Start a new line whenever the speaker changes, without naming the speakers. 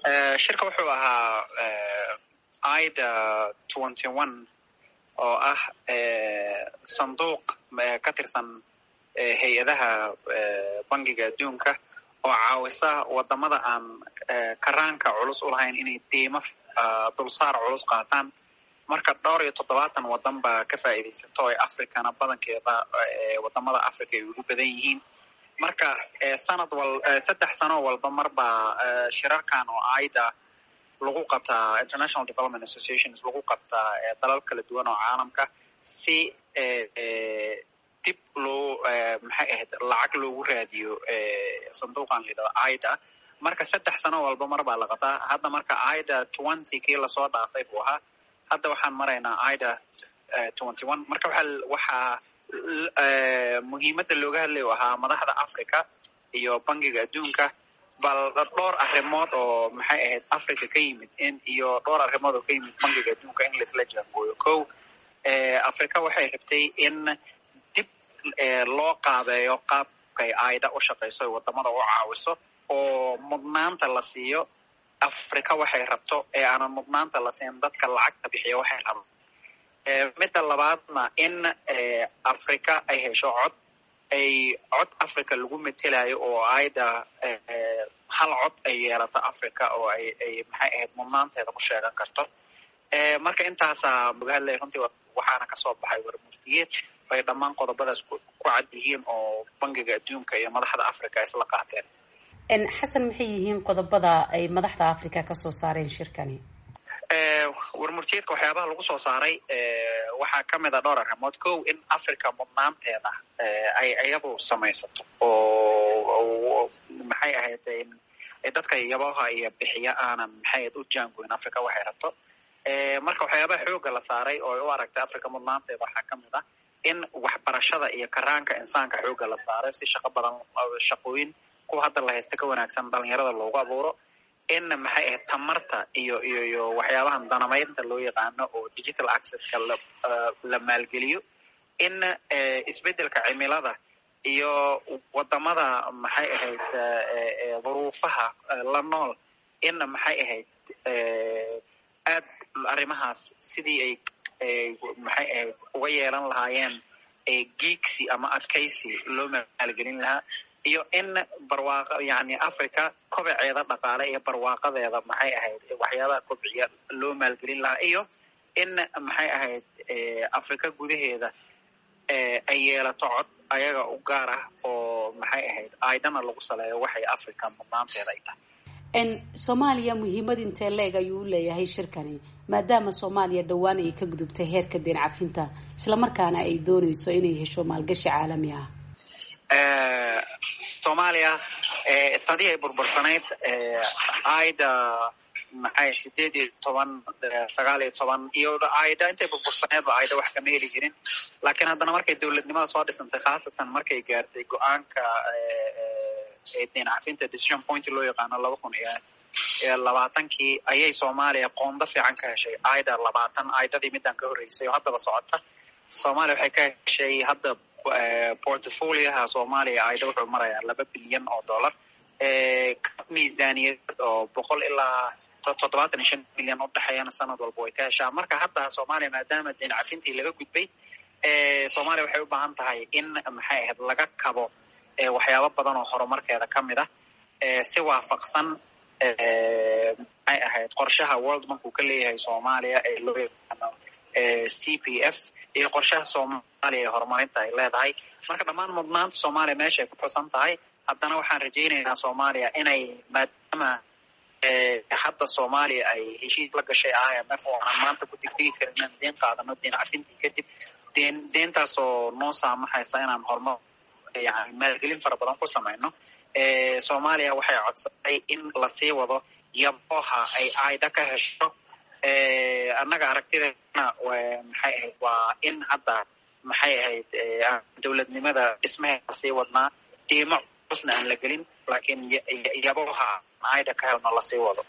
shirka wuxuu ahaa ida twenty one oo ah sanduuq ka tirsan hay-adaha bangiga adduunka oo caawisa wadamada aan karaanka culus u lahayn inay diimo dulsaar culus qaataan marka dhowr iyo toddobaatan wadan baa ka faa'iidaysato ee africana badankeeda wadamada africa ay ugu badan yihiin marka sanad wal saddex sano walba marbaa shirarkan oo aida lagu qabtaa international development associations lagu qabtaa dalal kala duwan oo caalamka si dib loo maxay ahayd lacag loogu raadiyo sanduuqan layidhahdo aida marka saddex sano walba mar baa la qabtaa hadda marka aida twenty kii lasoo dhaafay buu ahaa hadda waxaan maraynaa aida twenty one marka waxaa waxaa muhiimadda looga hadlay u ahaa madaxda africa iyo bangiga adduunka bal dhowr arrimood oo maxay ahayd africa ka yimid in iyo dhowr arrimood oo ka yimid bangiga adduunka in laisla jaangooyo ko africa waxay rabtay in dib loo qaabeeyo qaabkay aida u shaqayso ee wadamada u caawiso oo mudnaanta la siiyo africa waxay rabto ee aanan mudnaanta la siin dadka lacagta bixiya waxay rabto midda labaadna in africa ay hesho cod ay cod africa lagu metelayo oo aida hal cod ay yeelato africa oo ay ay maxay ahayd mudnaanteeda ku sheegan karto marka intaasaa muga hadlay runtii waxaana kasoo baxay warmurtiyeed ay dhammaan qodobadaas ku cad yihiin oo bangiga adduunka iyo madaxda africa isla qaateen
xasan maxay yihiin qodobada ay madaxda africa kasoo saareen shirkani
warmurtiyeedka waxyaabaha lagu soo saaray waxaa ka mid a dhowr arrimood kow in africa mudnaanteeda ay iyadu samaysato oo maxay ahayd dadka yabaha iyo bixiya aanan maxay ahayd u jaangoyn africa waxay rabto marka waxyaabaha xooga la saaray oo ay u aragtay africa mudnaanteeda waxaa ka mid ah in waxbarashada iyo karaanka insaanka xooga la saaray si shaqo badan shaqooyin kuwa hadda la haysta ka wanaagsan dhalinyarada loogu abuuro in maxay ahayd tamarta iyo iyo iyo waxyaabahan danamaynta loo yaqaano oo digital accesska la la maalgeliyo in isbeddelka cimilada iyo wadamada maxay ahayd duruufaha la nool in maxay ahayd aad arrimahaas sidii ay maxay ahayd uga yeelan lahaayeen geegsi ama adkaysi loo maalgelin lahaa iyo in barwaaqo yani africa kobaceeda dhaqaale iyo barwaaqadeeda maxay ahayd waxyaabaha kobciya loo maalgelin lahaa iyo in maxay ahayd africa gudaheeda ay yeelato cod ayaga u gaar ah oo maxay ahayd aidana lagu saleeyo waxay africa mudnaanteeda ay tahay
soomaaliya muhiimad intee leeg ayuu u leeyahay shirkani maadaama soomaaliya dhowaan ay ka gudubtay heerka deen cafinta islamarkaana ay dooneyso inay hesho maalgashi caalami ah
soomaaliya sadii ay burbursanayd aida maxay sideed iyo toban sagaal iyo toban iyo aida intay burbursaneedba aida wax kama heli jirin laakiin haddana markay dowladnimada soo dhisantay khaasatan markay gaartay go-aanka deen cafinta decision point loo yaqaano laba kun iyo labaatankii ayay soomaaliya qoondo fiican ka heshay aida labaatan aidadii midaan ka horreysay oo haddaba socota soomaaliya waxay ka heshay hadda portfolioha soomaaliya aida wuxuu marayaa laba bilyan oo dollar miisaaniyad oo boqol ilaa toddobaatan iyo shan milyan udhexeeyana sanad walba way ka heshaa marka hadda soomaaliya maadaama deen cafintii laga gudbay soomaaliya waxay u baahan tahay in maxay ahayd laga kabo waxyaabo badan oo horumarkeeda ka mid ah si waafaqsan maxay ahayd qorshaha world bank uu ka leeyahay soomaaliya ee loo yaqaano c p f iyo qorshaha soomaaliya ee horumarinta ay leedahay marka dhammaan mudnaanta soomaaliya meeshaay ku xusan tahay haddana waxaan rajaynaynaa soomaaliya inay maadaama hadda soomaaliya ay heshiis la gashay i m f oo aanan maanta ku degdegi karin inaan deen qaadano deen cafintii kadib deen deentaasoo noo saamaxaysa inaan horumar yani maalgelin fara badan ku samayno soomaaliya waxay codsatay in lasii wado yabooha ay aida ka hesho annaga aragtideena maxay ahayd waa in hadda maxay ahayd dowladnimada dhismaheeda sii wadnaa diimo cusna aan la gelin laakiin yabooha aida ka helno lasii wado